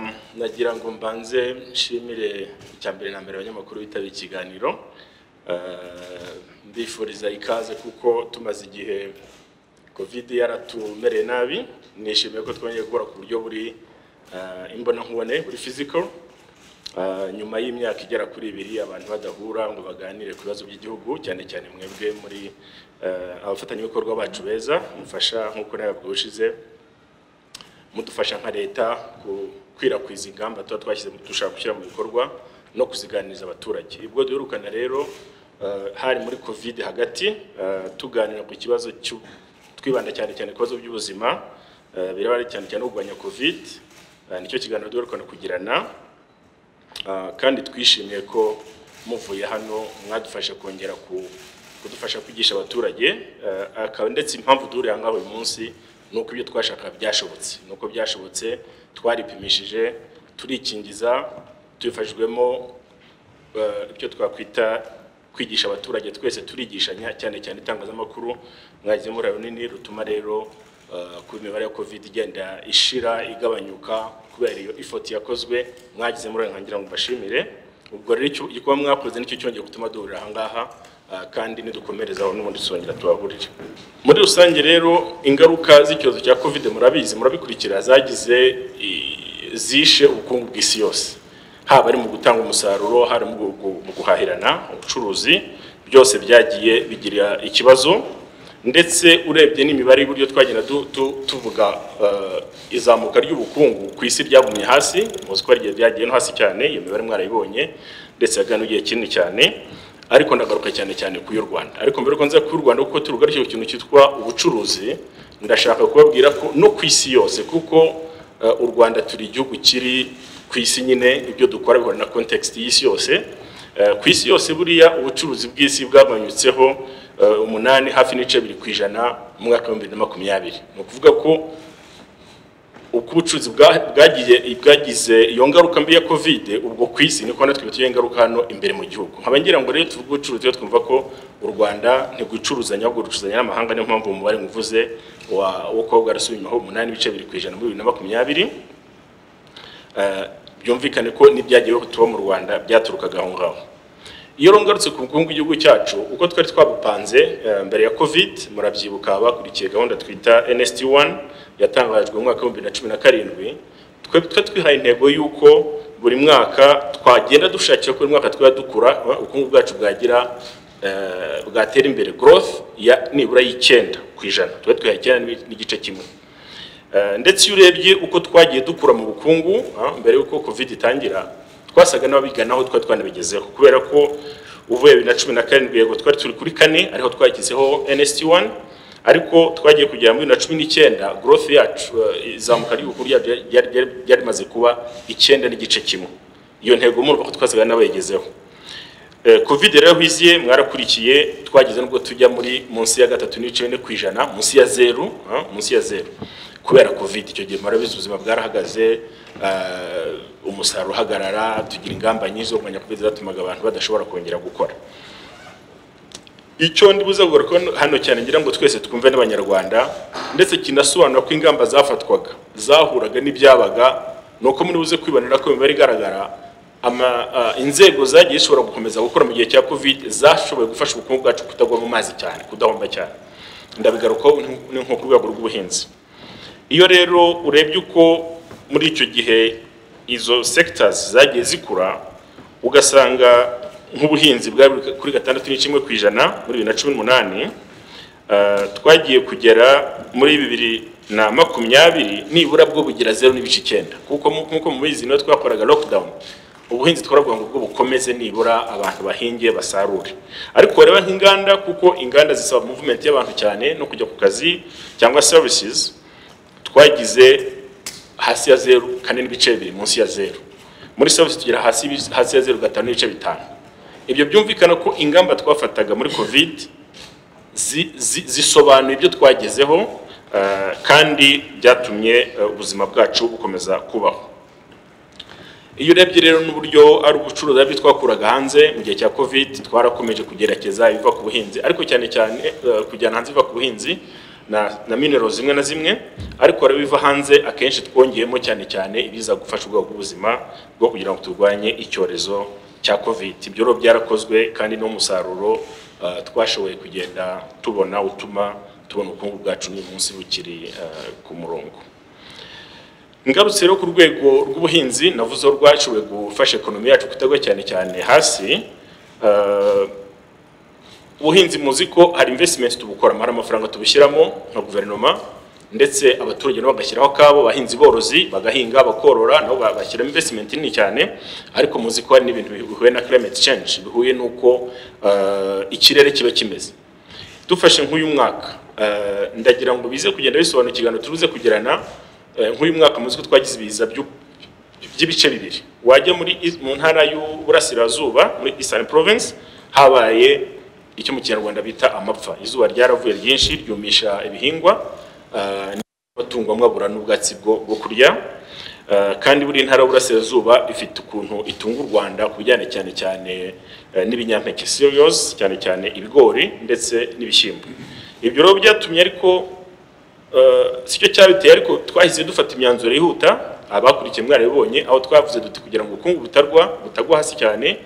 kugira ngo mbanze nshimire icya mbere na mbere abanyamakuru bitabiriye ikiganiro Eh, mbifuriza ikaze kuko tumaze igihe kovide yaratumereye nabi nishimiye ko twongeye guhura ku buryo buri eh, imbonankubone buri physical Ah, nyuma y'imyaka igera kuri ibiri abantu badahura ngo baganire ku bibazo by'igihugu cyane cyane mwebwe muri eh, abafatanyabikorwa bacu beza mufasha nk'uko nawe ushize mudufasha nka leta gukwirakwiza ingamba tuba twashyize dushaka gushyira mu bikorwa no kuziganiriza abaturage ubwo duherukana rero eh, hari muri covid hagati eh, tuganira ku kibazo cy'u- twibanda cyane cyane ku bibazo by'ubuzima eh, biraba ari cyane cyane kurwanya covid Eh, nicyo kiganiro duherukana kugirana Ah, kandi twishimiye ko muvuye hano mwadufasha kongera ku- kudufasha kwigisha abaturage Ah, akaba ndetse impamvu duhurira ngaho uyu munsi ni uko ibyo twashakaga byashobotse ni uko byashobotse twaripimishije turikingiza tubifashijwemo eh, icyo twakwita kwigisha abaturage twese turigishanya cyane cyane itangazamakuru mwagizemo uruhare runini rutuma rero eh, kuba imibare ya covid igenda ishira igabanyuka kubera iyo ifoti yakozwe mwagizemo uruhare nkangira ngo mbashimire ubwo rero icyo igikorwa mwakoze nicyo cyongeye gutuma duhurira aha ngaha eh, kandi nidukomereza aho n'ubundi tuzongera tubahurire muri rusange rero ingaruka z'icyorezo cya covid murabizi murabikurikira zagize i- zishe ubukungu bw'isi yose haba ari mu gutanga umusaruro hari mu gu- gu- mu guhahirana ubucuruzi byose byagiye bigira ikibazo ndetse urebye n'imibare y'uburyo twagenda du- tu- tuvuga eh, izamuka ry'ubukungu ku isi ryagumye hasi muzi ko hari igihe ryagiye no hasi cyane iyo mibare mwarayibonye ndetse yagana igihe kinini cyane ariko ndagaruka cyane cyane ku y'u Rwanda ariko mbere ko nza ku y'u Rwanda kuko turugarije ikintu cyitwa ubucuruzi ndashaka kubabwira ko no ku isi yose kuko eh, u Rwanda turi igihugu kiri ku isi nyine ibyo dukora bihura na context y'isi yose Eh, ku isi yose buriya ubucuruzi bw'isi bwagabanyutseho eh, umunani hafi n'ice biri ku ijana mu mwaka wa 2020 ni ukuvuga ko uko ubucuruzi bwa- bwagiye bwagize iyo ngaruka mbi ya covid ubwo ku isi niko natwe biteye ingaruka hano imbere mu gihugu nkaba ngira ngo rero tuvuge ubucuruzi rero twumva ko u rwanda ntirwicuruzanya ahubwo rucuzanya n'amahanga niyo mpamvu umubare nkuvuze wa- wo kuba bwarasubimaho umunani ibice bibiri ku ijana muri bibiri na makumyabiri Eh, byumvikane ko n'ibyagiye tuba mu rwanda byaturukaga aho ngaho iyo rero ngarutse ku bukungu bw'igihugu cyacu uko twari twabupanze eh, mbere ya covid murabyibuka bakurikiye gahunda twita nst1 yatangajwe mu mwaka w'ibihumbi bibiri na cumi na karindwi twebwe twari twihaye intego y'uko buri mwaka twagenda dushakira ko buri mwaka twaba dukura eh, ubukungu bwacu bwagira eh, bwatera imbere growth ya nibura y'icyenda ku ijana twari twihaye icyenda n'ibi- n'igice kimwe Eh, ndetse iyo urebye uko twagiye dukura mu bukungu ah, mbere y'uko covid itangira twasaga n'ababiganaho twari twanabigezeho kubera ko uvuye bibiri na cumi na karindwi yego twari turi kuri kane ariho twagizeho nst1 ariko twagiye kugera muri bibiri na cumi n'icyenda growth yacu eh, izamuka ry'ubukungu ryacu ryari- ryari- ryari- ryari rimaze kuba icyenda n'igice kimwe iyo ntego murumva ko twasaga n'abayigezeho Eh, covid rero hwiziye mwarakurikiye twageze nubwo tujya muri munsi ya gatatu n'ibice bine ku ijana munsi ya zeru ah, munsi ya zeru kubera covid icyo gihe murabizi ubuzima bwarahagaze eh, umusaruro uhagarara tugira ingamba nyinshi zo kurwanya covid zatumaga abantu badashobora kongera gukora icyo ndi buze kugaruka hano cyane ngira ngo twese twumve n'abanyarwanda ndetse kinasobanura ko ingamba zafatwaga zahuraga n'ibyabaga ni uko muri buze kwibonera ko imibare igaragara ama, ah, inzego zagiye zishobora gukomeza gukora mu gihe cya covid zashoboye gufasha ubukungu bwacu kutagwa mu mazi cyane kudahomba cyane ndabigarukaho ni- ni nko ku rwego rw'ubuhinzi iyo rero urebye uko muri icyo gihe izo sectors zagiye zikura ugasanga nk'ubuhinzi bwari buri kuri gatandatu n'icimwe ku ijana muri bibiri na cumi n'umunani eh, twagiye kugera muri bibiri na makumyabiri nibura bwo bugira zeru n'ibice icyenda kuko mu- nk'uko mubizi niyo twakoraga lockdown ubuhinzi twaravugwa ngo bwo bukomeze nibura abantu bahinge basarure ariko wareba nk'inganda kuko inganda zisaba movement y'abantu cyane no kujya ku kazi cyangwa services twagize hasi ya zeru kane n'ibice bibiri munsi ya zeru muri service tugera hasi y'ibi- hasi ya zeru gatanu n'ibice bitanu ibyo byumvikana ko ingamba twafataga muri covid zi- zi- zisobanuye ibyo twagezeho eh, kandi byatumye eh, ubuzima bwacu bukomeza kubaho iyo urebye rero n'uburyo ari ubucuruzi ari byo twakuraga hanze mu gihe cya covid twarakomeje kugerageza ibiva ku buhinzi ariko cyane cyane eh, kujyana hanze ibiva ku buhinzi na na minero zimwe na zimwe ariko hari ibiva hanze akenshi twongeyemo cyane cyane ibiza gufasha ubwoko bw'ubuzima bwo kugira ngo turwanye icyorezo cya covid ibyo rero byarakozwe kandi n'umusaruro uh, twashoboye kugenda tubona utuma tubona ubukungu bwacu n'uyu munsi bukiri uh, ku murongo ngarutse rero ku rwego rw'ubuhinzi navuze ko rwashoboye gufasha ekonomi yacu kutagwa cyane cyane hasi uh, ubuhinzi muzi ko hari investment tubukora hari amafaranga tubushyiramo nka guverinoma ndetse abaturage nabo bagashyiraho akabo abahinzi borozi bagahinga bakorora nabo bashyiramo investment nini cyane ariko muzi ko hari n'ibintu bihuye na climate change bihuye n'uko uh, ikirere kiba kimeze dufashe nk'uyu mwaka uh, ndagira ngo bize kugenda bisobanukirwa turuze kugirana nk'uyu mwaka muzi ko twagize ibiza by'ibice bibiri wajya muri mu ntara y'uburasirazuba muri Eastern Province habaye icyo mu kinyarwanda bita amapfa izuba ryaravuye ryinshi ryumisha ibihingwa amatungo amwe abura n'ubwatsi bwo kurya kandi buri ntara y'uburasirazuba ifite ukuntu itunga u rwanda ku bijyanye cyane cyane n'ibinyampeke seriyosi cyane cyane ibigori ndetse n'ibishyimbo ibyo rero byatumye ariko si cyo cyabiteye ariko twahise dufata imyanzuro yihuta abakurikiye mwarabibonye aho twavuze duti kugira ngo ubukungu butarwa butagwa hasi cyane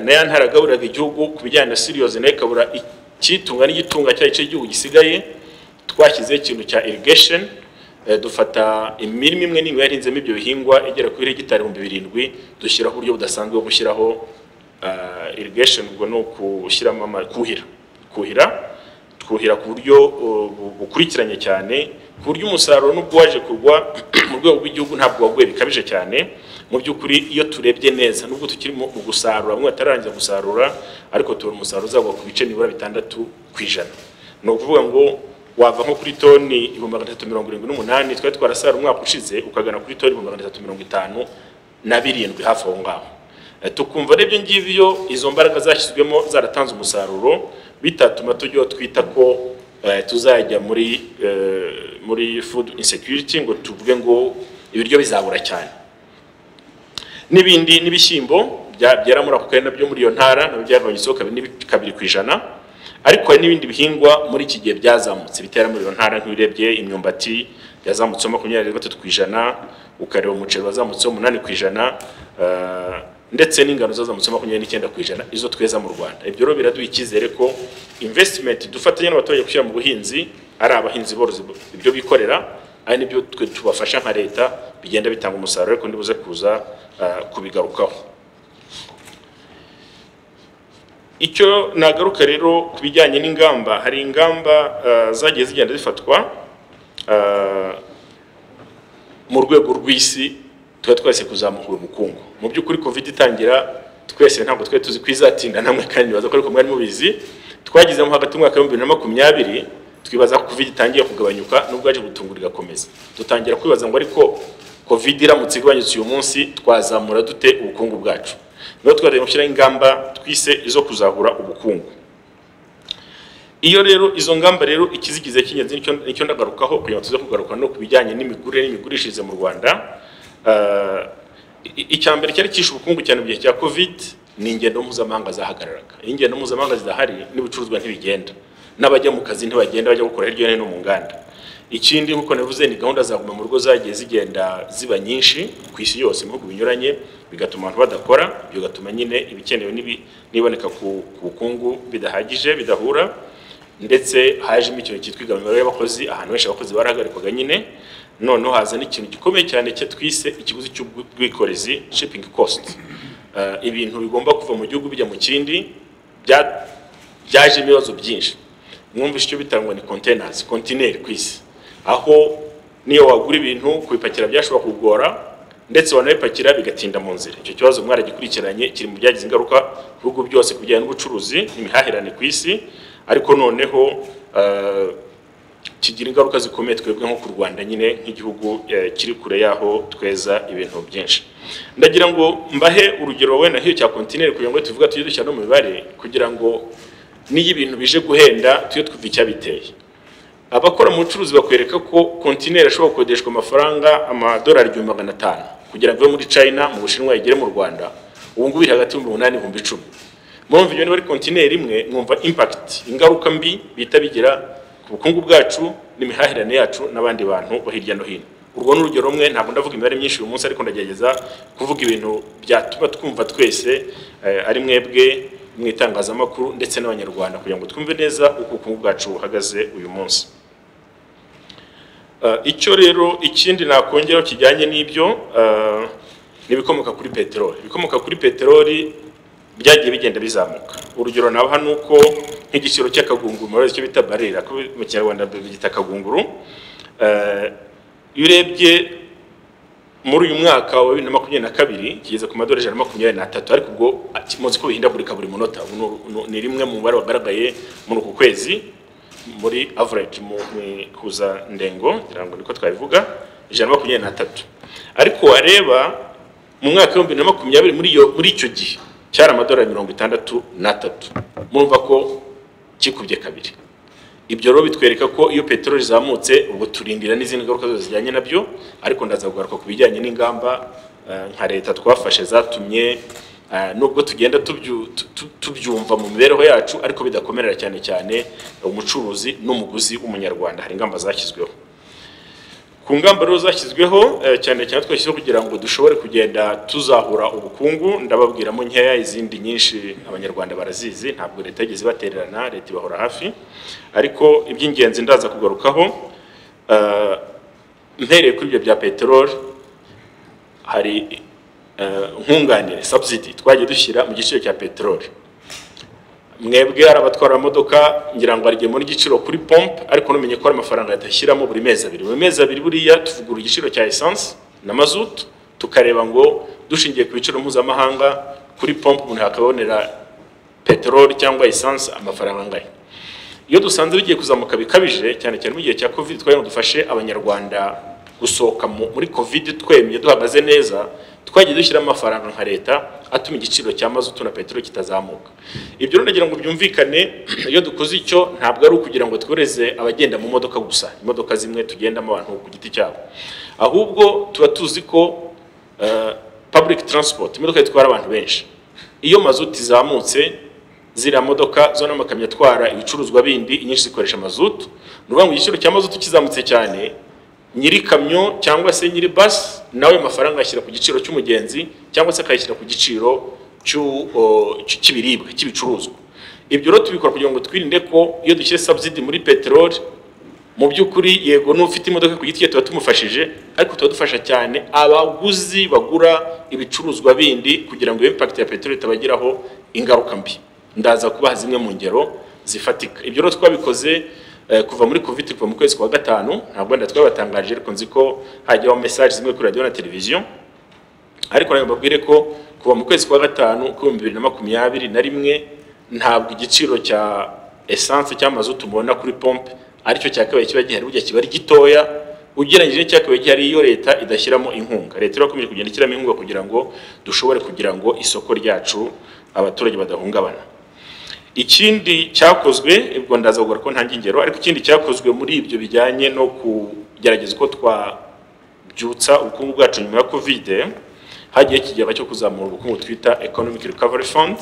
nayo ntaragaburiraga igihugu ku bijyanye na siriyozi nayo ikabura ikitunga n'igitunga cyari cy'igihugu gisigaye twashyizeho ikintu cya irigesheni dufata imirima imwe n'imwe yahinzemo ibyo bihingwa igera kuri hegitari ibihumbi birindwi dushyiraho uburyo budasanzwe bwo gushyiraho irigesheni ubwo ni ukushyiramo kuhira kuhira twuhira ku buryo bukurikiranye cyane ku buryo umusaruro n'ubwo waje kugwa mu rwego rw'igihugu ntabwo waguye bikabije cyane mu by'ukuri iyo turebye neza nubwo tukiri mu gusarura bamwe batararangiza gusarura ariko tubona umusaruro uzagwa ku bice nibura bitandatu ku ijana ni ukuvuga ngo wava nko kuri toni ibihumbi magana atatu mirongo irindwi n'umunani twari twarasara umwaka ushize ukagana kuri toni ibihumbi magana atatu mirongo itanu na birindwi hafi aho ngaho tukumva n'ibyo ngibyo izo mbaraga zashyizwemo zaratanze umusaruro bitatuma tujyaho twita ko tuzajya muri muri food insecurity ngo tuvuge ngo ibiryo bizabura cyane n'ibindi n'ibishyimbo byera muri ako karere nabyo muri iyo ntara nabyo byagabanya isoko kabiri ku ijana ariko hari n'ibindi bihingwa muri iki gihe byazamutse bitera muri iyo ntara nk'urebye imyumbati yazamutseho makumyabiri na gatatu ku ijana ukareba umuceri wazamutseho umunani ku ijana ndetse n'ingano zazamutseho makumyabiri n'icyenda ku ijana izo tweza mu rwanda ibyo rero biraduha icyizere ko invesitimenti dufatanya n'abaturage gushyira mu buhinzi ari abahinzi borozi ibyo bikorera ari n'ibyo twe tubafasha nka leta bigenda bitanga umusaruro ariko ndibuze kuza kubigarukaho icyo nagaruka rero ku bijyanye n'ingamba hari ingamba zagiye zigenda zifatwa mu rwego rw'isi tuba twese kuzamura ubukungu mu by'ukuri covid itangira twese ntabwo twari tuzi kwizatinda namwe kandi nibaza ko ariko mwari mubizi twagezemo hagati mu mwaka w'ibihumbi bibiri na makumyabiri twibaza ko covid itangiye kugabanyuka nubwo yaje gutungura igakomeza dutangira kwibaza ngo ariko covid iramutse igabanyutse uyu munsi twazamura dute ubukungu bwacu niyo twari gushyiraho ingamba twise izo kuzahura ubukungu iyo rero izo ngamba rero ikizigize cy'ingenzi nicyo ndagarukaho kugira ngo tuze kugaruka no ku bijyanye n'imigurire n'imigurishirize mu rwanda icya mbere cyari kishe ubukungu cyane mu gihe cya covid ni ingendo mpuzamahanga zahagararaga iyo ingendo mpuzamahanga zidahari n'ibicuruzwa ntibigenda n'abajya mu kazi ntibagenda bajya gukora hirya no hino mu nganda ikindi nk'uko navuze ni gahunda za guma mu rugo zagiye zigenda ziba nyinshi ku isi yose mu bihugu binyuranye bigatuma abantu badakora bigatuma nyine ibikenewe n'iboneka ku bukungu bidahagije bidahura ndetse hajemo ikintu cyitwa igabanyirizwa y'abakozi ahantu henshi abakozi barahagarikwaga nyine noneho haza n'ikintu gikomeye cyane cyo twise ikiguzi cy'ubwikorezi shipingi kositi ibintu bigomba kuva mu gihugu bijya mu kindi byajemo ibibazo byinshi mwumvise icyo bitangwa ni kontenazi kontineri ku isi aho niyo wagura ibintu kubipakira byashobora kugora ndetse wanabipakira bigatinda mu nzira icyo kibazo mwaragikurikiranye kiri mu byagize ingaruka ku bihugu byose ku bijyanye n'ubucuruzi n'imihahirane ku isi ariko noneho kigira ingaruka zikomeye twebwe nko ku rwanda nyine nk'igihugu kiri kure y'aho tweza ibintu byinshi ndagira ngo mbahe urugero wenda nk'iyo cya kontineri kugira ngo tuvuga tujye dushyira no mu mibare kugira ngo n'iyo ibintu bije guhenda tujye twumva icyabiteye abakora mu bucuruzi bakwereka ko kontineri ashobora gukodeshwa amafaranga amadolari igihumbi magana atanu kugira ngo muri china mu bushinwa igere mu rwanda ubu ngubu iri hagati y'ibihumbi umunani n'ibihumbi icumi mwumva ibyo niba ari kontineri imwe mwumva impakiti ingaruka mbi bihita bigira ku bukungu bwacu n'imihahirane yacu n'abandi bantu bo hirya no hino urwo ni urugero rumwe ntabwo ndavuga imibare myinshi uyu munsi ariko ndagerageza kuvuga ibintu byatuma twumva twese eh, ari mwebwe mu itangazamakuru ndetse n'abanyarwanda kugira ngo twumve neza uko ubukungu bwacu buhagaze uyu munsi Uh, icyo rero ikindi nakongeraho kijyanye n'ibyo uh, ni ibikomoka kuri peteroli ibikomoka kuri peteroli byagiye bigenda bizamuka urugero nabaha ni uko nk'igiciro cy'akagunguru murabizi icyo bita barira ko mu kinyarwanda bagita akagunguru Uh, iyo urebye muri uyu mwaka wa bibiri na makumyabiri na kabiri kigeze ku madorari ijana na makumyabiri n'atatu ariko ubwo ati- muzi ko bihindagurika buri munota Ubu ni uru- ni rimwe mu mubare wagaragaye muri uku kwezi muri average mu kuza ndengo ngirango niko twabivuga ijana na makumyabiri n'atatu ariko wareba mu mwaka w'ibihumbi bibiri na makumyabiri muri iyo muri icyo gihe cyari amadolari mirongo itandatu n'atatu murumva ko kikubye kabiri ibyo rero bitwereka ko iyo peteroli izamutse ubwo turindira n'izindi ngaruka zose zijyanye nabyo ariko ndaza kugaruka ku bijyanye n'ingamba eh, nka leta twafashe zatumye eh, nubwo tugenda tubyu- tu- tu- tubyumva mu mibereho yacu ariko bidakomerera cyane cyane umucuruzi n'umuguzi w'umunyarwanda hari ingamba zashyizweho ku ngamba rero zashyizweho eh, cyane cyane twashyizeho kugira ngo dushobore kugenda tuzahura ubukungu ndababwiramo nkeya izindi nyinshi abanyarwanda barazizi ntabwo leta yigeze ibatererana leta ibahora hafi ariko iby'ingenzi ndaza kugarukaho eh, mpereye kuri ibyo bya peteroli hari eh, nkunganire subsidy twagiye dushyira mu giciro cya peteroli mwebwe ari abatwara amamodoka ngira ngo arigemura igiciro kuri pompe ariko numenye ko hari amafaranga leta ishyiramo buri mezi abiri buri mezi abiri buriya tuvugura igiciro cya esanse na mazutu tukareba ngo dushingiye ku biciro mpuzamahanga kuri pompe umuntu yakabonera peteroli cyangwa esanse amafaranga angana iyo dusanze bigiye kuzamuka bikabije cyane cyane mu gihe cya covid twari ngo dufashe abanyarwanda gusohoka mu- muri covid twemye duhagaze neza twagiye dushyiramo amafaranga nka leta atuma igiciro cya mazutu na peteroli kitazamuka ibyo rero nagira ngo byumvikane iyo dukoze icyo ntabwo ari ukugira ngo tworeze abagenda mu modoka gusa imodoka zimwe tugendamo abantu ku giti cyabo ahubwo tuba tuzi ko eh, public transport imodoka zitwara abantu benshi iyo mazutu izamutse ziriya modoka zo n'amakamyo atwara ibicuruzwa bindi inyinshi zikoresha mazutu ni ukuvuga ngo igiciro cya mazutu kizamutse cyane nyiri kamyo cyangwa se nyiri basi nawe ayo mafaranga ayashyira ku giciro cy'umugenzi cyangwa se akayashyira ku giciro cy'u- o, cy- cy'ibiribwa cy'ibicuruzwa ibyo rero tubikora kugira ngo twirinde ko iyo dushyire subsidy muri peteroli mu by'ukuri yego n'ufite imodoka ku giti cye tuba tumufashije ariko tuba dufasha cyane abaguzi bagura ibicuruzwa bindi kugira ngo iyo impact ya peteroli itabagiraho ingaruka mbi ndaza kubaha zimwe mu ngero zifatika ibyo rero twabikoze eh, kuva muri covid kuva mu kwezi kwa gatanu ntabwo wenda twabatangaje ariko nzi ko hajyaho message zimwe kuri radio na televiziyo ariko nawe mbabwire ko kuva mu kwezi kwa gatanu k'ibihumbi bibiri na makumyabiri na rimwe ntabwo igiciro cya esanse cy'amazu tubona kuri pompe aricyo cyakabaye kiba gihari burya kiba ari gitoya ugereranyije n'icyakabaye gihari iyo leta idashyiramo inkunga leta rero irakomeje kugenda ishyiramo inkunga kugira ngo dushobore kugira ngo isoko ryacu abaturage badahungabana ikindi cyakozwe ubwo ndaza kugaruka ko ntange ingero ariko ikindi cyakozwe muri ibyo bijyanye no kugerageza uko twabyutsa ubukungu bwacu nyuma ya kovide hagiye ikigega cyo kuzamura ubukungu twita economic recovery fund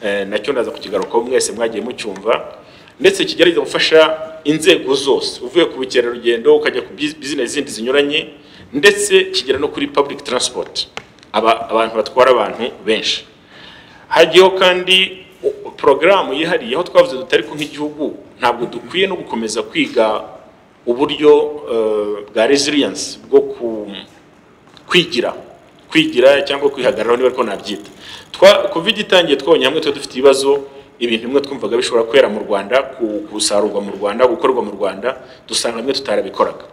eh, nacyo ndaza kukigarukaho mwese mwagiye mucyumva ndetse kigerageza gufasha inzego zose uvuye ku bukerarugendo ukajya ku biz- business zindi zinyuranye ndetse kigera no kuri public transport aba- abantu batwara abantu benshi hagiyeho kandi o- porogaramu yihariye aho twavuze tuti ariko nk'igihugu ntabwo dukwiye no gukomeza kwiga uburyo eh, bwa resilience bwo ku kwigira kwigira cyangwa kwihagararaho niba ariko nabyita twa covid itangiye twabonye hamwe tuba dufite ibibazo ibintu bimwe twumvaga bishobora kwera mu rwanda ku- gusarurwa mu rwanda gukorwa mu rwanda dusanga bimwe tutarabikoraga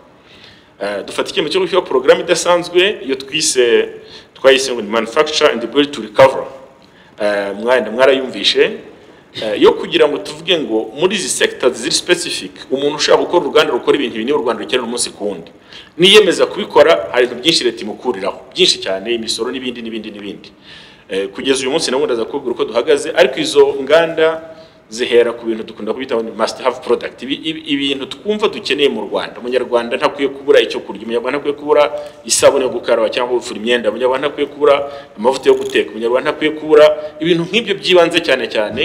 Eh, dufata icyemezo cyo gushyiraho porogaramu idasanzwe iyo twise twayise ngo ni manufacture and build to recover Eh, mwenda mwarayumvishe Eh, yo kugira ngo tuvuge ngo muri izi sectors ziri specific umuntu ushaka gukora uruganda rukora ibintu binini u Rwanda rukenera umunsi ku wundi niyemeza kubikora hari ibintu byinshi leta imukuriraho byinshi cyane imisoro n'ibindi n'ibindi n'ibindi Eh, kugeza uyu munsi nabo ndaza kubwira uko duhagaze ariko izo nganda zihera ku bintu dukunda kubita ngo ni must have product Ibi- ibi- ibintu twumva dukeneye mu Rwanda umunyarwanda ntakwiye kubura icyo kurya umunyarwanda ntakwiye kubura isabune yo gukaraba cyangwa gufura imyenda umunyarwanda ntakwiye kubura amavuta yo guteka umunyarwanda ntakwiye kubura ibintu nk'ibyo by'ibanze cyane cyane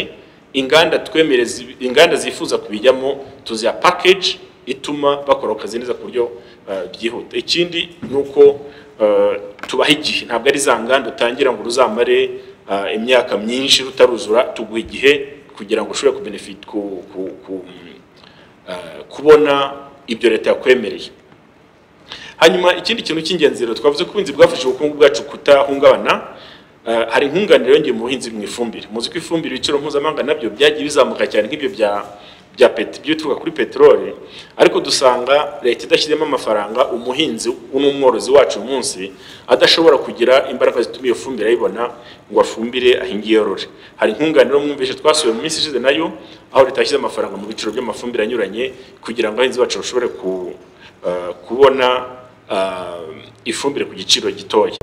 inganda twemereza inganda zifuza kubijyamo tuziha package ituma bakora akazi neza ku buryo eh, byihuta ikindi ni uko eh, tubaha igihe ntabwo ari za nganda utangira ngo ruzamare eh, imyaka myinshi rutaruzura tuguha igihe kugira ngo ushobore kubenefit ku, ku, ku, eh, kubona ibyo leta yakwemereye hanyuma ikindi kintu cy'ingenzi rero twavuze ko ubuhinzi bwafashije ubukungu bwacu kutahungabana eh, hari inkunganire yongeye mu buhinzi mu ifumbire muzi ko ifumbire ibiciro mpuzamahanga nabyo byagiye bizamuka cyane nk'ibyo bya bya peti by'ibituruka kuri peteroli ariko dusanga leta idashyizemo amafaranga umuhinzi n'umworozi wacu uyu munsi adashobora kugira imbaraga zituma iyo fumbire ayibona ngo afumbire ahinge yorore hari inkunganire mwumvishe twasuye mu minsi ishize nayo aho leta yashyize amafaranga mu biciro by'amafumbire anyuranye kugira ngo abahinzi bacu bashobore ku, eh, kubona eh, ifumbire ku giciro gitoya